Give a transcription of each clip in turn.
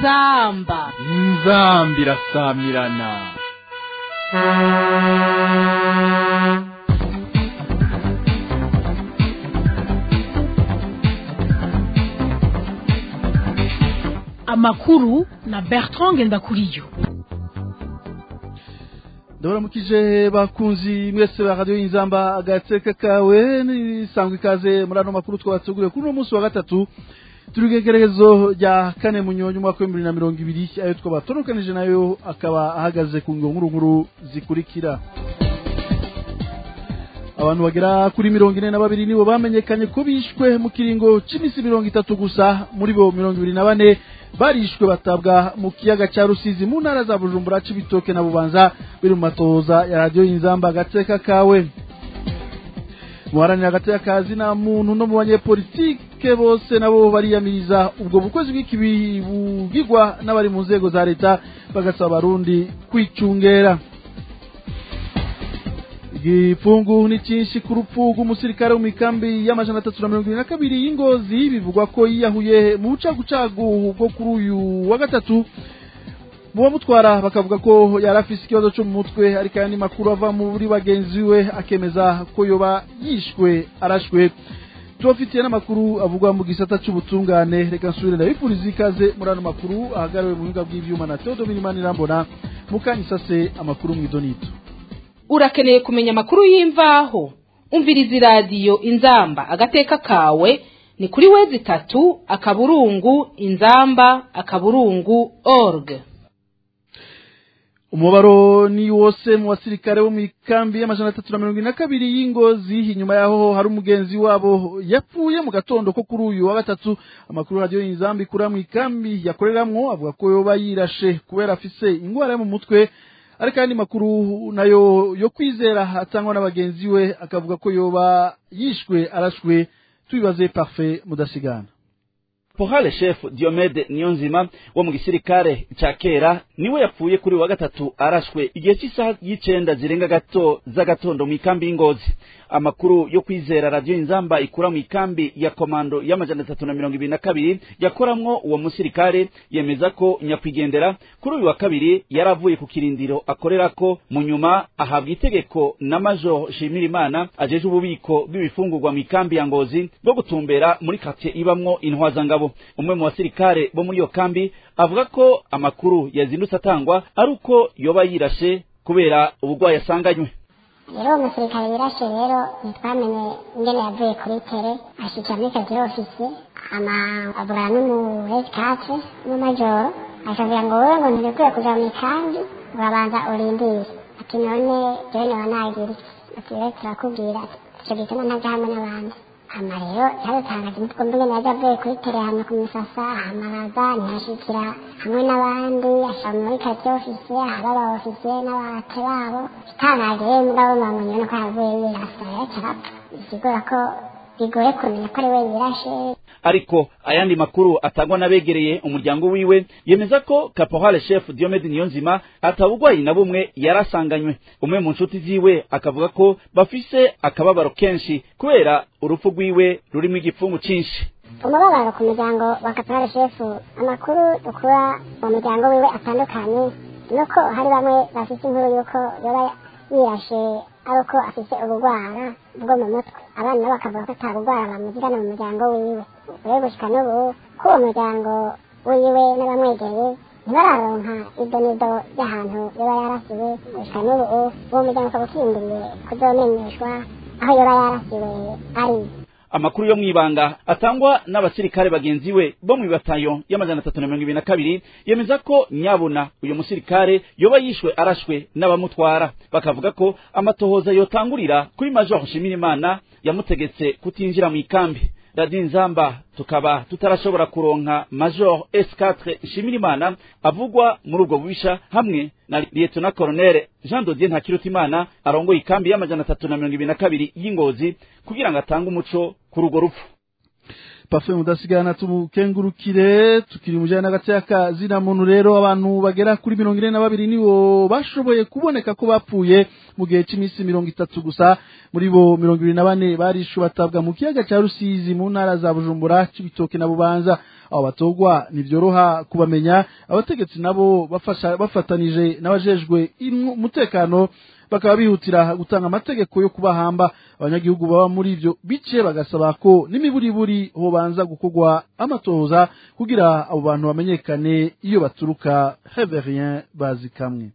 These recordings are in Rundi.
inzamba inzamba irasamirana amakuru na bertrand ngendakuriyo ndabaramukije bakunzi mwese ba radiyo y'inzamba agateka kawe nisangwa ikaze muri ano makuru twabateguriye kuri uno munsi wa gatatu turi igerekezo rya kane munyonyi umwaka w'ibihumbi bibiri na mirongo ibiri ayo twabatonokanije nayo akaba ahagaze ku ngiro nkuru nkuru zikurikira abantu bagera kuri mirongo ine na babiri nibo bamenyekanye ko bishwe mu kiringo cy'iminsi mirongo itatu gusa muri bo mirongo ibiri na bane barishwe batabwa mu kiyaga cya rusizi mu ntara za bujumbura c'ibitoke na bubanza biri mu matohoza ya radiyo y'inzamba agateka kawe muharanira agateka kazi nta muntu no mu banyepolitike bose nabo bariyamiriza ubwo bukozi bw'ikibi bugirwa n'abari mu nzego za leta bagasaba abarundi kwicungera igipfungu ni cyinshi ku rupfu rw'umusirikare wo mu ikambi y'amajana atatu na mirongo irindwi na kabiri y'ingozi bivugwa ko yiyahuye mu bucagucagu bwo kuri uyu wa gatatu mu bamutwara bakavuga ko yari afise ikibazo cyo mu mutwe ariko aya ni makuru ava muri bagenzi we akemeza ko yoba yishwe arashwe tubafitiye n'amakuru avugwa mu gisata cy'ubutungane reka nsubire ndabifuriza ikaze muri ano makuru ahagariwe mu buhinga bw'ivyuma na teodomini manirambona mukanya isase amakuru mu idonito urakeneye kumenya amakuru y'imvaho umviriza iradiyo inzamba agateka kawe ni kuri wezi itatu akaburungu inzamba akaburungu org umubaro ni wose mu basirikare bo mu ikambi y'amajana atatu na mirongo ine na kabiri y'ingozi inyuma yaho hari umugenzi wabo yapfuye mu gatondo ko kuri uyu wa gatatu amakuru radiyo y'inzamba ikura mu ikambi yakoreramwo avuga ko yoba yirashe kubera afise ingwara yo mu mutwe ariko ayandi makuru nayo yo kwizera atangwa n'abagenzi we akavuga ko yoba yishwe arashwe tubibaze parfait mudasigana Pohale chef Diomede Niyonzima wo mu gisirikare ca kera niwe yapfuye kuri wa gatatu arashwe igihe cy'isaha y'icenda zirenga gato z'agatondo mu ikambi y'ingozi amakuru yo kwizera radio inzamba ikura mu ikambi ya komando y'amajana atatu na mirongo ibiri na kabiri yakoramwo uwo musirikare yemeza ko nyakwigendera kuri uyu wa kabiri yaravuye ku kirindiro akorerako mu nyuma ahabwa itegeko na major Shimirimana ajeje ububiko bw'ibifungurwa mu ikambi ya ngozi bwo gutumbera muri quartier ibamwo intwazangabo umwe mu basirikare bo muri iyo kambi avuga ko amakuru yazindutse atangwa ari uko yoba yirashe kubera ubugwayi asanganywe rero uwo musirikare wirashe rero ntitwamenye ingene yavuye kuri tere ashikira muri kaziro ofisi ama avugana n'umu hesikatre n'umumajoro akavuga ngo wowe ngo ntibikwiye kuja mu ikambi urabanza urindire ati none jewe noba nagira iki ati rero turakubwira ati ico gituma ntaja hamwe n'abandi hama rero yadutangaje umutwe mbere naje avuye kuri tere hamwe ku misasa hamaraza ntihashikira hamwe n'abandi ashira muri kati ofisi ahaba aba ofisiye n'abate babo itangaje rero mugabo bamwenye nuko yavuye yirasa rero carapfa bisigura ko bigoye kumenya ko ari we yirashe ariko ayandi makuru atangwa n'abegereye umuryango wiwe yemeza ko caporal chef Diomede Niyonzima atabugwayi na bumwe yarasanganywe umwe mu nshuti ziwe akavuga ko bafise akababaro kenshi kubera urupfu rwiwe rurimo igipfungu cinshi umubabaro ku muryango wa caporal chef amakuru dukura mu muryango wiwe atandukanye nuko hari bamwe bafise inkuru yuko yoba yirashe ari uko afise ubugwara bwo mu mutwe abana nabo bakavuga ko ata bugwara bamugirana mu muryango wiwe rero gushika n'ubu ko uwo muryango wiwe n'abamwegereye ntibararonka idonido ry'ahantu yoba yarasiwe gushika n'ubu uwo muryango ukaba ukindiriye kuzomenyeshwa aho yoba yarasiwe ari amakuru yo mwibanga atangwa n'abasirikare bagenzi we bo mu batayo y'amajana atatu na mirongo ibiri na kabiri yemeza ko nyabuna uyu musirikare yoba yishwe arashwe n'abamutwara bakavuga ko amatohoza yotangurira kuri major Shimirimana yamutegetse kutinjira mu ikambi radiyo inzamba tukaba tutarashobora kuronka major S4 Nshimirimana avugwa muri ubwo bubisha hamwe na lieutenant colonel Jean Dodier Ntakirutimana arongoye ikambi y'amajana atatu na mirongo ibiri na kabiri y'ingozi kugira ngo atange umuco kuri urwo rupfu pafe mudasigana tumukengurukire tukiri mu jana gateka zina muntu rero abantu bagera kuri mirongo ine na babiri nibo bashoboye kuboneka ko bapfuye mu gihe cy'iminsi mirongo itatu gusa muri bo mirongo ibiri na bane barishu batabwa mu kiyaga cya rusizi mu ntara za bujumbura c'ibitoke na bubanza abo batogwa ntibyoroha kubamenya abategetsi nabo bafasha bafatanije n'abajejwe umutekano bakaba bihutira gutanga amategeko yo kubahamba abanyagihugu baba muri ibyo bice bagasaba ko n'imiburiburi hobanza gukorwa amatohoza kugira abo bantu bamenyekane iyo baturuka heverien bazi kamwe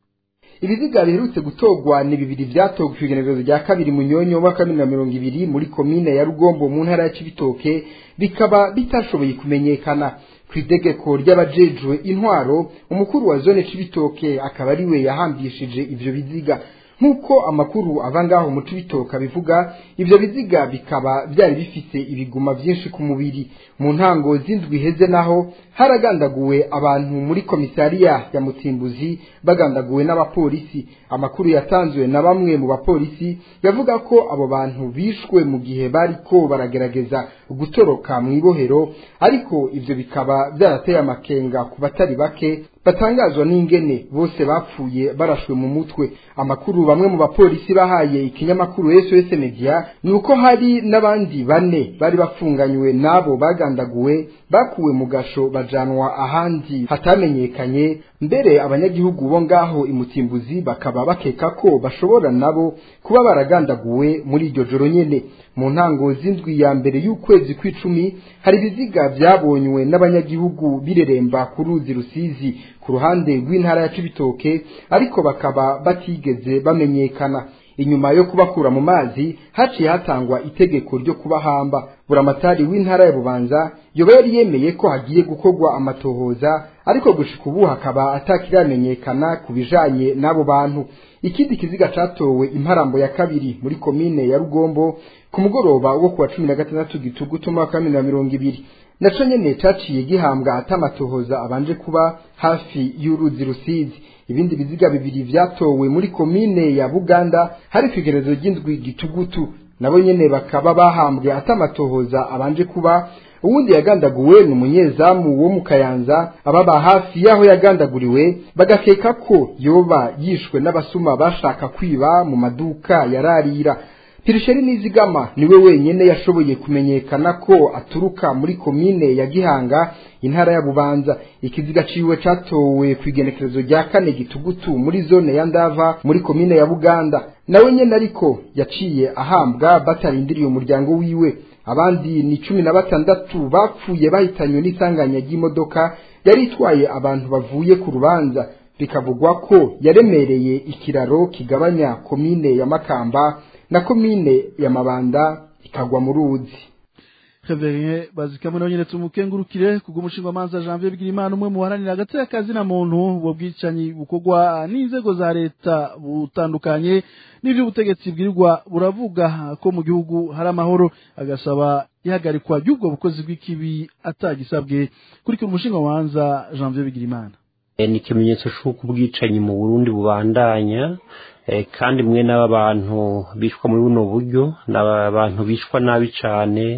ibiziga biherutse gutogwa ni bibiri byatogwa ku igenekerezo rya kabiri mu nyonyo wa kabiri na mirongo ibiri muri komine ya rugombo mu ntara ya cibitoke bikaba bitashoboye kumenyekana ku itegeko ry'abajejwe intwaro umukuru wa zone cibitoke akaba ari we yahambishije ivyo biziga nk'uko amakuru ava ngaho mu cibitoke abivuga ivyo biziga bikaba byari bifise ibiguma byinshi ku mubiri mu ntango z'indwi iheze naho haragandaguwe abantu muri komisariya ya mutsimbuzi bagandaguwe n'abapolisi amakuru yatanzwe na bamwe mu bapolisi yavuga ko abo bantu bishwe mu gihe bariko baragerageza gutoroka mu ibohero ariko ivyo bikaba byarateye amakenga ku batari bake batangazwa n'ingene bose bapfuye barashwe mu mutwe amakuru bamwe mu bapolisi bahaye ikinyamakuru SOS Media ni uko hari n'abandi bane bari bafunganywe n'abo bagandaguwe bakuwe mu gasho bajanwa ahandi hatamenyekanye mbere abanyagihugu bo ngaho imutimbuzi bakaba bakeka ko bashobora nabo kuba baragandaguwe muri iryo joro nyene mu ntango z'indwi ya mbere y'ukwezi kw'icumi hari ibiziga byabonywe n'abanyagihugu bireremba ku ruzi rusizi ku ruhande rw'intara ya cibitoke ariko bakaba batigeze bamenyekana inyuma yo kubakura mu mazi haciye hatangwa itegeko ryo kubahamba buramatari w'intara ya bubanza yoba yari yemeye ko hagiye gukorwa amatohoza ariko gushika ubu hakaba atakiramenyekana ku bijanye n'abo bantu ikindi kiziga catowe imparambo ya kabiri muri komine ya rugombo ku mugoroba wo kuwa cumi na gatandatu gitugutu umwaka wa bibiri na mirongo ibiri naco nyene caciye gihambwa atamatohoza abanje kuba hafi y'uruzi rusizi ibindi biziga bibiri vyatowe muri komine ya buganda hari kwigerezo ry'indwi gitugutu nabo nyene bakaba bahambwe atamatohoza abanje kuba uwundi yagandaguwe ni umunyezamu wo mu kayanza ababa hafi y'aho yagandaguriwe bagakeka ko yoba yishwe n'abasuma bashaka kwiba mu maduka yararira pirisheri nizigama niwe wenyene yashoboye kumenyekana ko aturuka muri komine ya gihanga intara ya bubanza ikiziga ciwe catowe ku igenekerezo rya kane gitugutu muri zone ya ndava muri komine ya buganda nawe nyene ariko yaciye ahambwa batarindiriye umuryango wiwe abandi ni cumi na batandatu bapfuye bahitanywe n'isanganya ry'imodoka yari itwaye abantu bavuye ku rubanza bikavugwa ko yaremereye ikiraro kigabanya komine ya makamba na komine ya mabanda ikagwa mu ruzi Reverien bazikamwe nawe nyene tumukengurukire kubwo umushinga manza Janvier Bigirimana umwe mu baharanira hagati y'akazi na muntu ubwo bwicanyi bukorwa n'inzego za leta butandukanye n'ivyo ubutegetsi bwirirwa buravuga ko mu gihugu hari amahoro agasaba ihagarikwa ry'ubwo bukozi bw'ikibi atagisabwe kurikira umushinga manza Janvier Bigirimana ni ikimenyetso c'uko ubwicanyi mu Burundi bubandanya kandi mwe n'aba bantu bishwa muri buno buryo ni abantu bishwa nabi cyane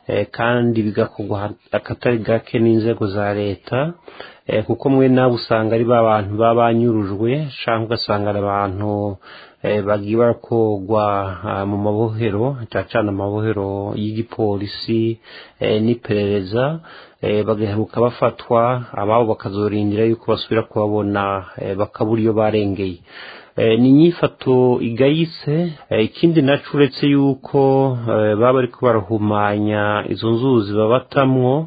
kandi bigakorwa akatari gake n'inzego za leta kuko mwe nabo usanga ari ba bantu baba banyurujwe cyangwa ugasanga ari abantu bagiye barakorwa mu mabohero cyane amabohero y'igipolisi n'iperereza bagaheruka bafatwa ababo bakazorindira yuko basubira kubabona bakabura iyo barengeye ni inyifato igayitse ikindi naco uretse yuko baba bariko barahumanya izo nzuzi babatamwo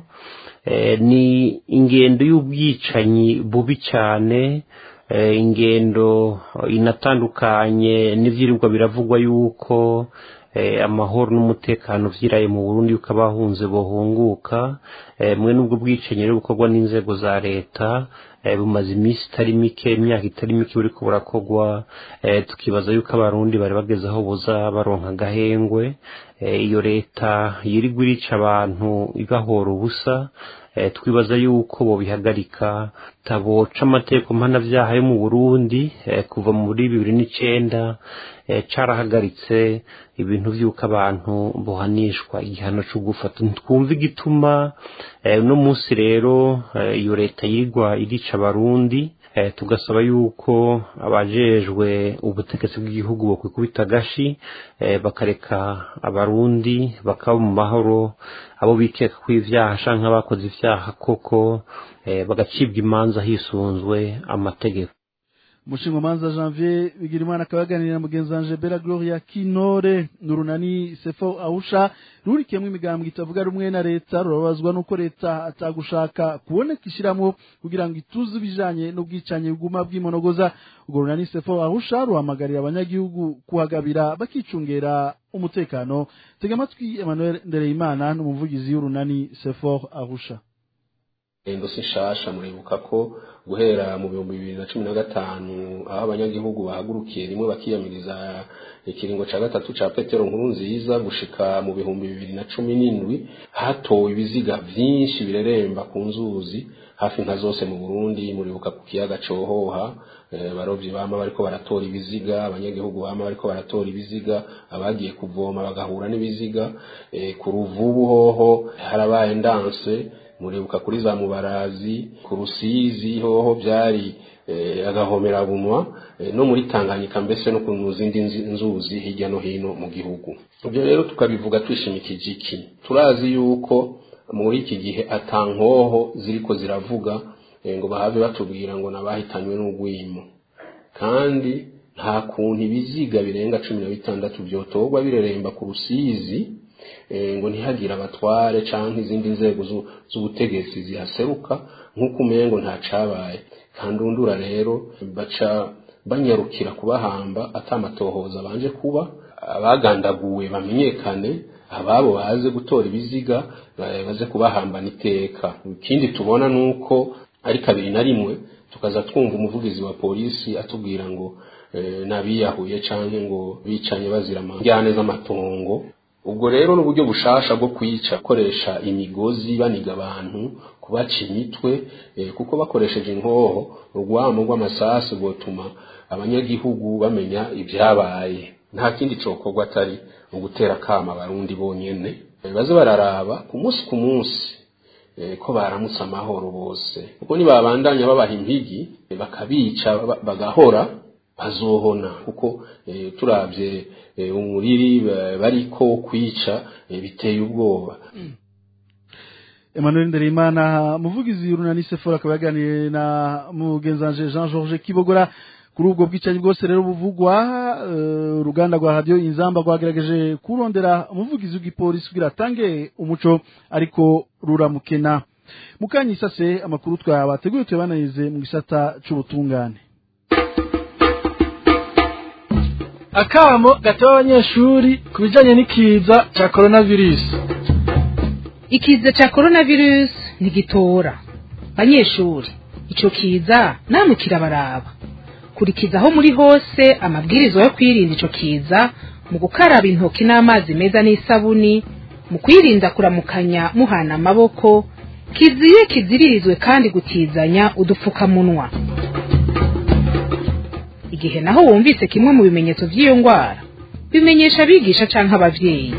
ni ingendo y'ubwicanyi bubi cyane ingendo inatandukanye n'ivyirirwa biravugwa yuko amahoro n'umutekano vyiraye mu Burundi yuko abahunze bohunguka mwe n'ubwo bwicanyi rero bukorwa n'inzego za leta bumaze iminsi itari mike imyaka itari mike buriko burakogwa tukibaza yuko abarundi bari bageze aho buza baronka agahengwe iyo leta yirirwa irica abantu ibahora ubusa twibaza yuko bobihagarika taboca amategeko mpanabyaha yo mu burundi kuva muri bibiri n'icenda carahagaritse ibintu by'uko abantu buhanishwa igihano cyo gufata twumva igituma uno munsi rero iyo leta yirwa irica abarundi tugasaba yuko abajejwe ubutegetsi bw'igihugu bokwikubita agashi bakareka abarundi bakaba mu mahoro abo bikeka ko ibyaha canke abakoze ivyaha koko bagacibwa imanza hisunzwe amategeko umushingamanza janvier bigirimana akaba yaganiriye na mugenzi wanje bera gloria kinore n'urunani sefo awusha rurikiyemo imigambwe itavuga rumwe na leta rurabazwa n'uko leta atagushaka kuboneka ishyiramo kugira ngo ituze ibijanye n'ubwicanyi buguma bw'imonogoza urwo runani sefo awusha ruhamagarira abanyagihugu kuhagabira bakicungera umutekano tega amatwi emmanuel ndereyimana n'umuvugizi w'urunani sefo awusha indosi nshasha muribuka ko guhera mu bihumbi bibiri na cumi na gatanu aho abanyagihugu bahagurukiye rimwe bakiyamiriza ikiringo ca gatatu ca petero nkuru nziza gushika mu bihumbi bibiri na cumi n'indwi hatowe ibiziga vyinshi bireremba ku nzuzi hafi nka zose mu burundi muribuka ku kiyaga cohoha barovyi bama bariko baratora ibiziga abanyagihugu bama bariko baratora ibiziga abagiye kuvoma bagahura n'ibiziga ku ruvubu hoho harabaye ndanse muribuka kuri za mubarazi ku rusizi hoho byari agahomerabunwa no muri tanganyika mbese no ku zindi nzuzi hirya no hino mu gihugu ibyo rero tukabivuga twishimikije iki turazi yuko muri iki gihe atankoho ziriko ziravuga ngo bahave batubwira ngo nabahitanywe n'ugwimo kandi nta kuntu ibiziga birenga cumi na bitandatu byotorwa bireremba ku rusizi ngo ntihagire abatware cyangwa izindi nzego z'ubutegetsi zihaseruka nk'uko umengo nta cabaye kandi undura rero baca banyarukira kubahamba atamatohoza banje kuba abagandaguwe bamenyekane ababo baze gutora ibiziga baze kubahambana iteka ikindi tubona nuko ari kabiri na rimwe tukaza twumva umuvugizi wa polisi atubwira ngo nabiyahuye canke ngo bicanye bazira amajyane z'amatongo ubwo rero n'uburyo bushasha bwo kwica koresha imigozi baniga abantu kubaca imitwe kuko bakoresheje inkoho urwamo rw'amasasu rwotuma abanyagihugu bamenya ibyabaye nta kindi cokorwa atari mu gutera kama abarundi bonyene baze bararaba ku munsi ku munsi ko baramutse amahoro bose kuko nibabandanya babaha impigi bakabica bagahora bazohona kuko turabye umuriri bariko kwica biteye ubwoba Emmanuel Ndereyimana muvugizi y'urunani Sephora akaba yaganiriye na mugenzanje Jean Georges Kibogora kuri ubwo bwicanyi bwose rero buvugwa uruganda rwa radio inzamba rwagerageje kurondera umuvugizi w'igipolisi kugira atange umuco ariko ruramukena mukanyi sase amakuru twabateguye tuyabananize mu gisata c'ubutungane akamo gatewe abanyeshuri ku bijyanye n'ikiza cya coronavirus ikiza cya coronavirus ntigitora banyeshuri icyo kiza namwe kirabaraba kurikiza aho muri hose amabwiriza yo kwirinda icyo kiza mu gukaraba intoki n'amazi meza n'isabuni mu kwirinda kuramukanya muhana amaboko kiziye kiziririzwe kandi gutizanya udupfukamunwa igihe naho wumvise kimwe mu bimenyetso by'iyo ndwara bimenyesha abigisha cyangwa ababyeyi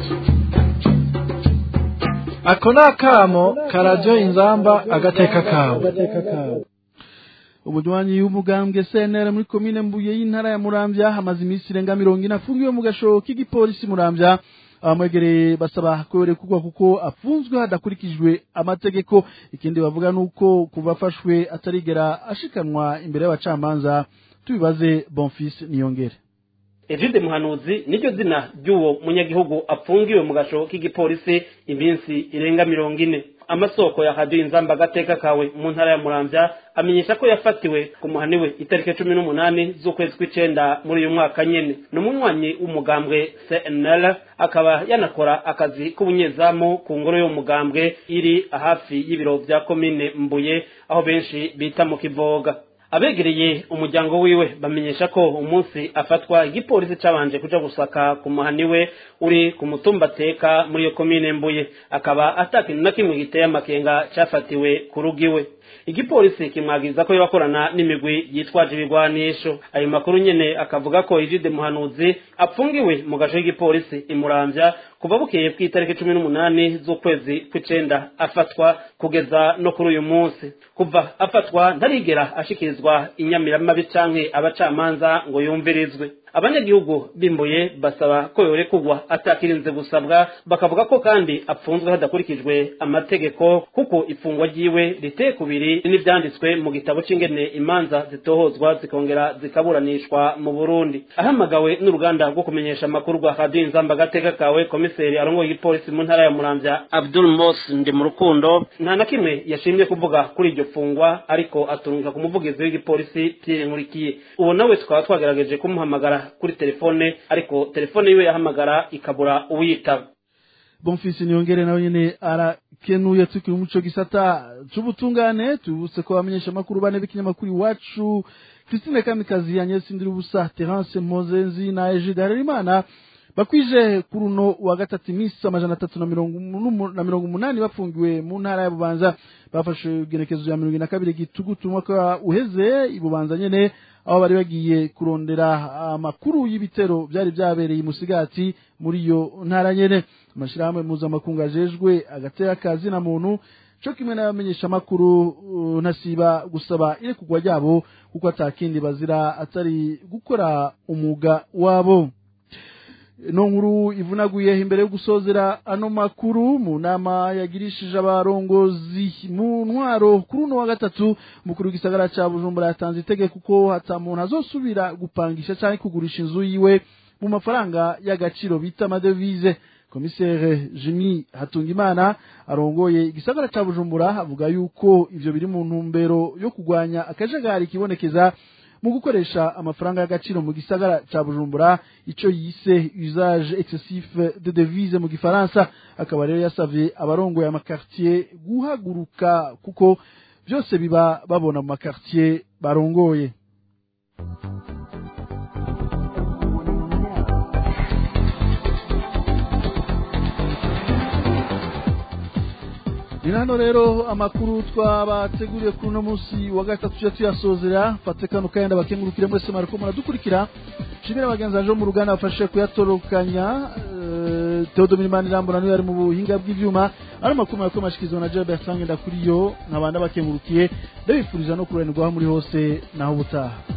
ako ni akamo karadiyo inzamba agateka kawe umunywanyi w'umugambwe CNR muri komine Mbuye y'intara ya Muramvya hamaze iminsi irenga mirongo ine afungiwe mu gasho k'igipolisi Muramvya abamwegereye basaba kwerekugwa kuko afunzwe hadakurikijwe amategeko ikindi bavuga nuko kuva afashwe atarigera ashikanwa imbere y'abacamanza tubibaze Bonfils Niyongere Evide Muhanuzi niryo zina ry'uwo munyagihugu afungiwe mu gasho k'igipolisi iminsi irenga mirongo ine amasoko ya radiyo inzamba agateka kawe mu ntara ya muramvya amenyesha ko yafatiwe ku muhaniwe itariki cumi n'umunani z'ukwezi kw'icenda muri uyu mwaka nyene ni umunywanyi w'umugambwe cnl akaba yanakora akazi k'ubunyezamu ku ngoro y'umugambwe iri hafi y'ibiro vya komine mbuye aho benshi bita mu kivoga abegereye umuryango wiwe bamenyesha ko umunsi afatwa igipolisi cabanje kuja gusaka ku muhani we uri ku mutumba teka muri iyo komine mbuye akaba atakintu na kimwe giteye amakenga cafatiwe ku rugo iwe igipolisi kimwagiriza ko yabakorana n'imigwi yitwaje ibigwanisho ayo makuru nyene akavuga ko Egide Muhanuzi apfungiwe mu gace k'igipolisi imuramvya kuva bukeye bw'itariki cumi n'umunani z'ukwezi kw'icenda afatwa kugeza no kuri uyu munsi kuva afatwa ntarigera ashikirizwa inyamiramabi canke abacamanza ngo yumvirizwe abanyagihugu bimbuye basaba ko yorekurwa atakirinze gusabwa bakavuga ko kandi apfunzwe hadakurikijwe amategeko kuko ifungwa ryiwe riteye kubiri n'ivyanditswe mu gitabo c'ingene imanza zitohozwa zikongera zikaburanishwa mu Burundi ahamagawe n'uruganda rwo kumenyesha amakuru rwa Radio Inzamba gateka kawe komiseri arongoye igipolisi mu ntara ya Muramvya Abdul Mos ndi mu rukundo nta na kimwe yashimye kuvuga kuri iryo fungwa ariko aturungika ku muvugizi w'igipolisi Pierre Nkurikiye uwo nawe tukaba twagerageje kumuhamagara kuri telefone ariko telefone yiwe yahamagara ikabura uwiyitaba bonfisi niyongere nawe nyene arakenuye tukiri muco gisata c'ubutungane tubutse ko bamenyesha amakuru bane b'ikinyamakuru iwacu Christine Kamikazi Agnes Ndirubusa Terence Mozenzi na Egide Harerimana bakwije kuri uno wa gatatu iminsi amajana atatu na mirongo umu- na mirongo umunani bafungiwe mu ntara ya Bubanza bafashe igenekezo ya mirongo ine na kabiri gitugutu umwaka uheze i Bubanza nyene aho bari bagiye kurondera amakuru y'ibitero byari byabereye i Musigati muri iyo ntara nyene amashirahamwe mpuzamakungu ajejwe agatera kazi na muntu co kimwe n'abamenyesha amakuru uh, ntasiba gusaba irekurwa ryabo kuko atakindi bazira atari gukora umwuga wabo no nkuru ivunaguye imbere yo gusozera ano makuru mu nama yagirishije abarongozi mu ntwaro kuri uno wa gatatu mukuru w'igisagara ca bujumbura yatanze itegeko ko hata muntu azosubira gupangisha canke kugurisha inzu yiwe mu mafaranga y'agaciro bita amadevize komisere jimi hatungimana arongoye igisagara ca bujumbura avuga yuko ivyo biri mu ntumbero yo kugwanya akajagari kibonekeza mu gukoresha amafaranga y'agaciro mu gisagara ca Bujumbura ico yise usage excessif de devise mu gifaransa akaba rero yasavye abarongoye amakartier guhaguruka kuko byose biba babona mu makartier barongoye ni hano rero amakuru twabateguriye kuri uno munsi wa gatatu tujya tuyasozera fate kano kayenda bakengurukire mwese mwariko muradukurikira nshimire bagenzi baje mu ruganda bafashe kuyatorokanya eh, Theodomir Manirambona niwe ari mu buhinga bw'ivyuma ari amakuru mwariko mashikirizwa na Jean Bertrand Ndakuriyo nkabanda bakengurukiye ndabifuriza no kuranirwaho muri hose naho ubutaha